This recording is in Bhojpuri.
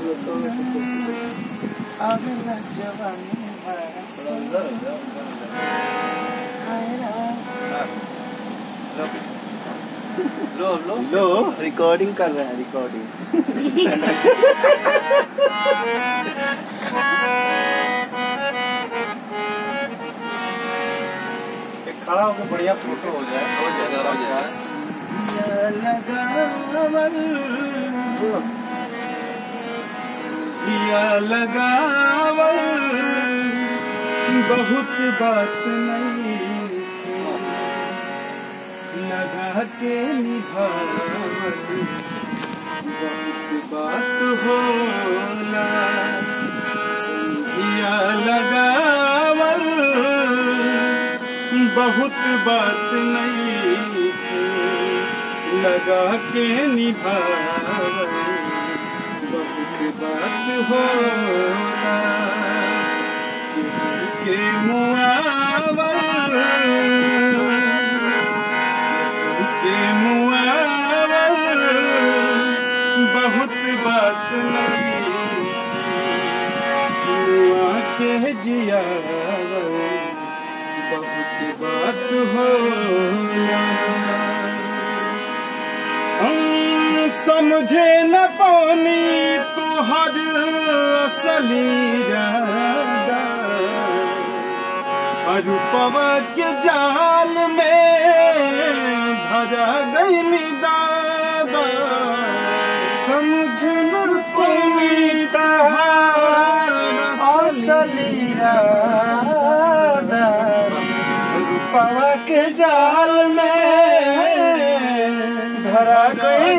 अगला जवानी लो लो लो रिकॉर्डिंग कर रहे हैं रिकॉर्डिंग एक खड़ा होकर बढ़िया फोटो हो जाए हो जाएगा हो जाएगा लगावल दिया लगावल बहुत बात नहीं लगा के निभावल बहुत बात होला संधिया लगावल बहुत बात नहीं लगा के निभावल बहुत बात होला के मुआवल के मुआवल बहुत बात नहीं मुआ के जियावल बहुत बात होला हम समझे न पानी तो हर असली इरादा अरूपवा के जाल में धरा गई दादा समझ न पानी तहार असली इरादा रूपवा के जाल में धरा गई